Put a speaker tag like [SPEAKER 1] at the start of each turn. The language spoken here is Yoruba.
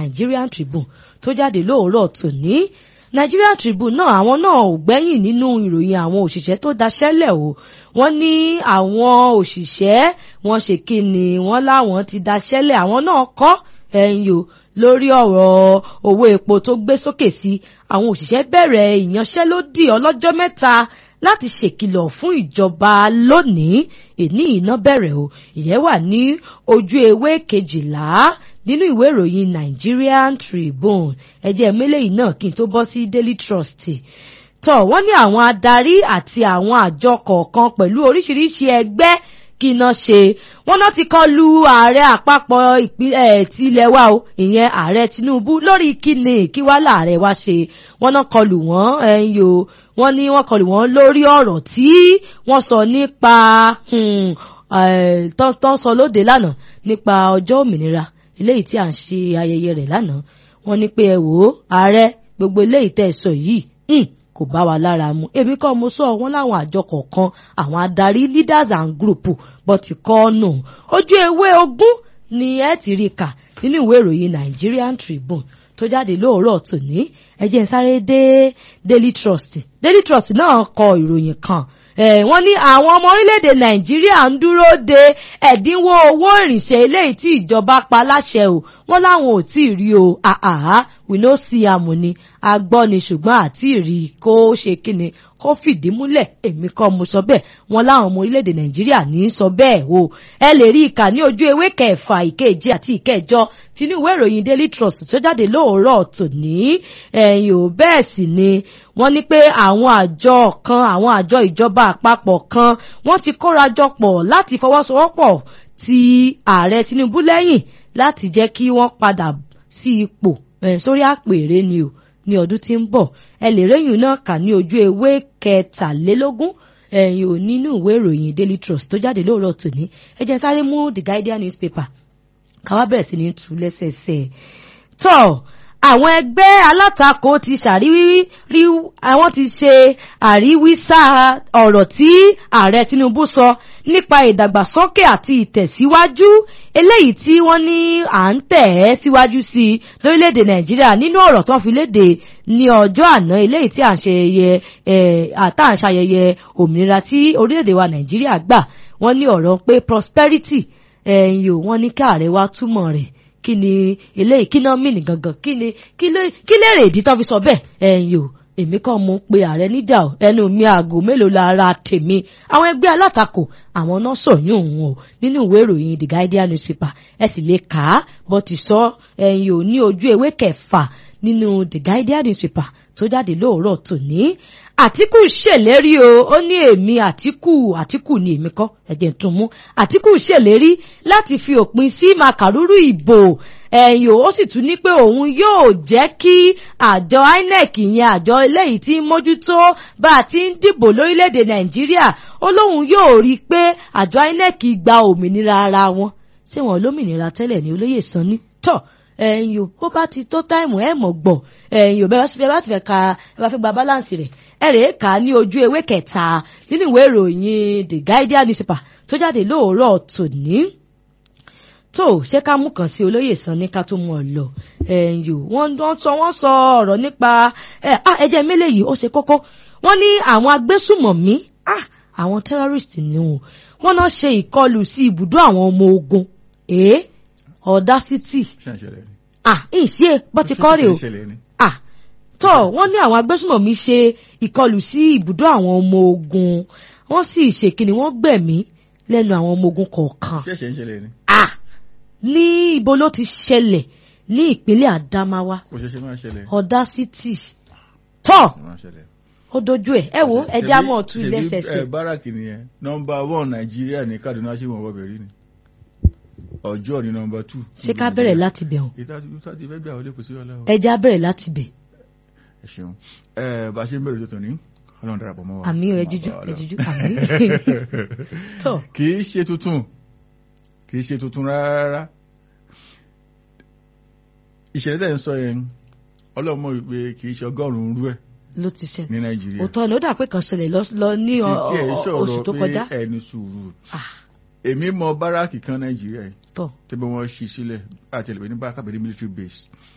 [SPEAKER 1] Nigerian Tribune tó jáde lóòrọ̀ tòní Nigerian Tribune náà àwọn náà ò gbẹ́yìn nínú ìròyìn àwọn òṣìṣẹ́ tó daṣẹ́lẹ̀ o wọ́n ní àwọn òṣìṣẹ́ wọn ṣe kí ni wọ́n láwọn ti daṣẹ́lẹ̀ àwọn náà kọ́ ẹ̀yìn o lórí ọ̀rọ̀ owó epo tó gbé sókè sí àwọn òṣìṣẹ́ bẹ̀rẹ̀ ìyanṣẹ́lódì ọlọ́jọ́ mẹ́ta láti ṣèkìlọ̀ fún ìjọba lónìí èní iná bẹ̀rẹ̀ o ìyẹn wà ní ojú ewé kejìlá nínú ìwé ìròyìn Nigerian Tribune ẹjẹ́ mélèyìn náà kí n tó bọ́ sí Daily Trust tọ́ wọ́n ní àwọn adarí àti àwọn àjọ kọ̀ọ̀kan pẹ̀lú oríṣiríṣi ẹgbẹ́ kí iná ṣe wọ́n náà ti kọlu ààrẹ àpapọ̀ ìpínlẹ̀ ti ilẹ̀ wa o ìyẹn ààrẹ Tinubu lórí kíni kí wá láàrẹ wa ṣe wọ́n náà kọlu wọ́n ẹ̀yìn o wọ́n ní wọ́n kọlu wọ́n lórí ọ̀rọ̀ tí wọ́n sọ nípa tán sọ lóde lánàá nípa ọjọ́ òmìnira eléyìí tí à ń ṣe ayẹyẹ rẹ̀ lánàá wọ́n ní pé ẹ wò ó ààrẹ gbogbo eléyìí tẹ́ ẹ sọ yìí kò bá wa lára mu èmi kọ́ mo sọ wọ́n láwọn àjọ kọ̀ọ̀kan àwọn adarí leaders and group bọ́ ti kọ́ nù ojú ewé ogún ni ẹ ti rí kà nínú ìwé ìròyìn Nigerian Tribune tó jáde lóòrọ̀ tòní ẹ jẹ́ n sáré dé Daily Trust Daily Trust náà kọ ìròyìn kan wọ́n ní àwọn ọmọ orílẹ̀-èdè nàìjíríà ń dúró de ẹ̀dínwó owó ìrìnsẹ̀ eléyìí tí ìjọba pa láṣẹ o wọ́n láwọn ò tí ì rí o àhàhà we no see am ni a gbọ́ ni ṣùgbọ́n àti rí kó ṣe kíni kó fìdí múlẹ̀ èmi kọ́ mo sọ bẹ́ẹ̀ wọ́n láwọn ọmọ orílẹ̀-èdè nàìjíríà ní í sọ bẹ́ẹ̀ o ẹ lè rí ìkà ní ojú ewé kẹfà ìkeje àti ìkẹjọ tinú ìwé ìròyìn daily trust tó jáde lóòrọ̀ tòní ẹ̀yìn ò bẹ́ẹ̀ sì ni wọ́n ní pé àwọn àjọ kan àwọn àjọ ìjọba àpapọ̀ kan wọ́n ti kórajọ pọ̀ láti fọwọ́sowọ́pọ̀ ti ààrẹ tinubu lẹ́yìn láti jẹ́ kí wọ́n padà sí ipò sórí àpèrè ni o ní ọdún tí ń bọ̀ ẹ lè réyìn náà kà ní ojú ewé kẹtàlélógún ẹ̀yìn ò nínú ìwé ìròyìn daily trust tó jáde lóòrọ̀ tòní ẹ jẹ́ sáré mú the guardian newspaper káwá bẹ̀rẹ̀ sí ní tú lẹ́sẹẹsẹ tọ́ àwọn ẹgbẹ́ alátakò ti ṣàríwí rí àwọn ti ṣe àríwísá ọ̀rọ̀ tí ààrẹ Tinubu sọ nípa ìdàgbàsókè àti ìtẹ̀síwájú eléyìí tí wọ́n ní à ń tẹ̀ ẹ́ síwájú sí i lórílẹ̀‐èdè Nàìjíríà nínú ọ̀rọ̀ tó fi léde ní ọjọ́ àná eléyìí tí à ń ṣayẹyẹ àtà ń ṣayẹyẹ òmìnira tí orílẹ̀‐èdè wa Nàìjíríà gbà wọ́n ní ọ̀rọ̀ pé prosperity ẹ̀yìn ò wọ́n ní káàrẹ̀ wá túmọ̀ rẹ̀ kí ni eléyìí kí náà mìíní gangan kí ni kí lèrè ìdí tó fi sọ bẹ́ẹ̀ ẹ̀yin o èmi kàn mú pé ààrẹ níjà o ẹnu mi aago mélòó la ra tèmi àwọn ẹgbẹ́ alátakò àwọn náà sọ̀yún òun o nínú ìwé ìròyìn the guardian newspaper ẹ sì lè kà á bó ti sọ ẹ̀yin o ní ojú ewé kẹfà nínú the guardian newspaper tó jáde lóòrọ̀ tòní àtìkù ṣèlérí o ó ní èmi àtìkù àtìkù ni èmi kọ́ ẹ̀jẹ̀ tún mú àtìkù ṣèlérí láti fi òpin sí màkàrúrú ìbò ẹ̀yìn ó sì tún ní pé òun yóò jẹ́ kí àjọ INEC ìyẹn àjọ eléyìí tí ń mójútó bá a ti ń dìbò lórílẹ̀‐èdè Nàìjíríà ó lóun yóò rí i pé àjọ INEC gba òmìnira ara wọn ṣé wọn lómìnira tẹ́lẹ̀ ní olóyè sanni tọ́ ẹ̀yin o bó bá ti tó táìmù ẹ̀ mọ̀ gbọ̀ ẹ̀yin o bẹ́ẹ̀ bá ti fẹ́ ka ẹ bá fẹ́ gba balance rẹ̀ ẹ rèé kà á ní ojú ewé kẹta nínú ìwé ìròyìn the guardian newspaper tó jáde lóòrọ̀ tòní tó ṣé ká mú kàn sí olóyè san ní ká tó mú ọ lọ ẹ̀yin o wọ́n sọ wọ́n sọ ọ̀rọ̀ nípa ẹ̀jẹ̀ mélòó yìí ó ṣe kókó wọ́n ní àwọn agbésùmọ̀mí àwọn terrorist ni wọn wọ́n náà ṣe ìkọlù sí ibùdó àwọn ọmọ ogun èé audacity ah ìṣe bó ti kọ́ rè o ah tó wọ́n ní àwọn agbésùmọ̀mí ṣe ìkọlù sí ibùdó àwọn ọmọ ogun wọ́n sì ṣèkìní wọ́n gbẹ̀mí lẹ́nu àwọn ọmọ ogun kọ̀ọ̀kan
[SPEAKER 2] ṣẹ̀ṣẹ̀ ń ṣẹlẹ̀ ni.
[SPEAKER 1] ah ní ibo ló ti ṣẹlẹ̀ ní ìpínlẹ̀ Adamawa
[SPEAKER 2] kò ṣẹ̀ṣẹ̀ máa ṣẹlẹ̀.
[SPEAKER 1] audacity tó
[SPEAKER 2] máa ṣẹlẹ̀.
[SPEAKER 1] ó dojú ẹ̀ ẹ wo ẹjẹ́ á mọ̀ tún lẹ́sẹsẹ.
[SPEAKER 2] ṣebí báràkì nìyẹn nọmba one nàìjíríà ní Kaduna ṣé wọn wọbẹ rí ni ọjọ́ ní nọmba two.
[SPEAKER 1] ṣé ká bẹ̀rẹ̀ láti bẹ̀ wọ́n
[SPEAKER 2] ìta ti fẹ́ gbà wọlé kò sí ọlá o.
[SPEAKER 1] ẹjẹ́ á bẹ̀rẹ̀ láti bẹ̀
[SPEAKER 2] ẹ ṣeun ẹ bá a ṣe ń bẹ̀rẹ̀ tó tòní ọlọ́run darapọ̀ mọ́ wa.
[SPEAKER 1] àmì ẹ jíjú ẹ jíjú àmì tó
[SPEAKER 2] kì í ṣe tuntun kì í ṣe tuntun rárá ìṣẹ̀lẹ̀ tẹ̀ ń sọ yẹn ọlọ́run mọ̀ wípé kì í ṣe ọgọ́rùn-ún rú ẹ̀
[SPEAKER 1] ló ti ṣẹlẹ̀
[SPEAKER 2] ní nàìjíríà.
[SPEAKER 1] òótọ́ ni ó dà pé kan ṣẹlẹ̀ lọ- lọ ní ọ-
[SPEAKER 2] Kì í tiẹ̀
[SPEAKER 1] ọ-
[SPEAKER 2] sọ̀rọ̀
[SPEAKER 1] oṣù tó
[SPEAKER 2] pé
[SPEAKER 1] kọjá
[SPEAKER 2] ẹni sùúrù
[SPEAKER 1] Ah,
[SPEAKER 2] èmi mọ báràkì kan nàìjíríà yìí
[SPEAKER 1] tọ́
[SPEAKER 2] tí bí wọ́n ṣí sílẹ̀ àti ẹlẹ́bẹ̀ẹ́ ní báràkì àbẹ̀dẹ̀ military base